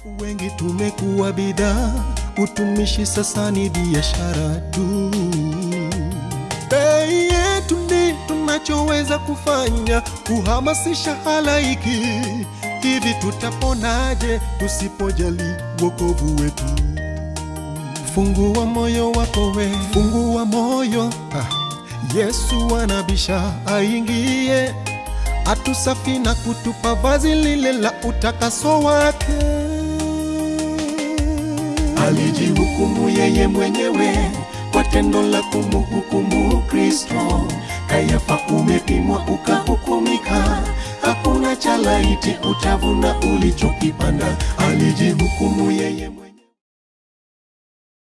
Wengi tumekuwa bidhaa, utumishi sasa ni biashara tu. Bei yetu ndi tunachoweza kufanya kuhamasisha halaiki. Hivi tutaponaje tusipojali wokovu wetu? Fungua moyo wako we, fungua moyo ah. Yesu anabisha aingie, atusafi na kutupa vazi lile la utakaso wake. Alijihukumu yeye mwenyewe kwa tendo la kumhukumu Kristo. Kayafa, umepimwa ukahukumika, hakuna cha laiti utavuna ulichokipanda. Alijihukumu yeye mwenyewe.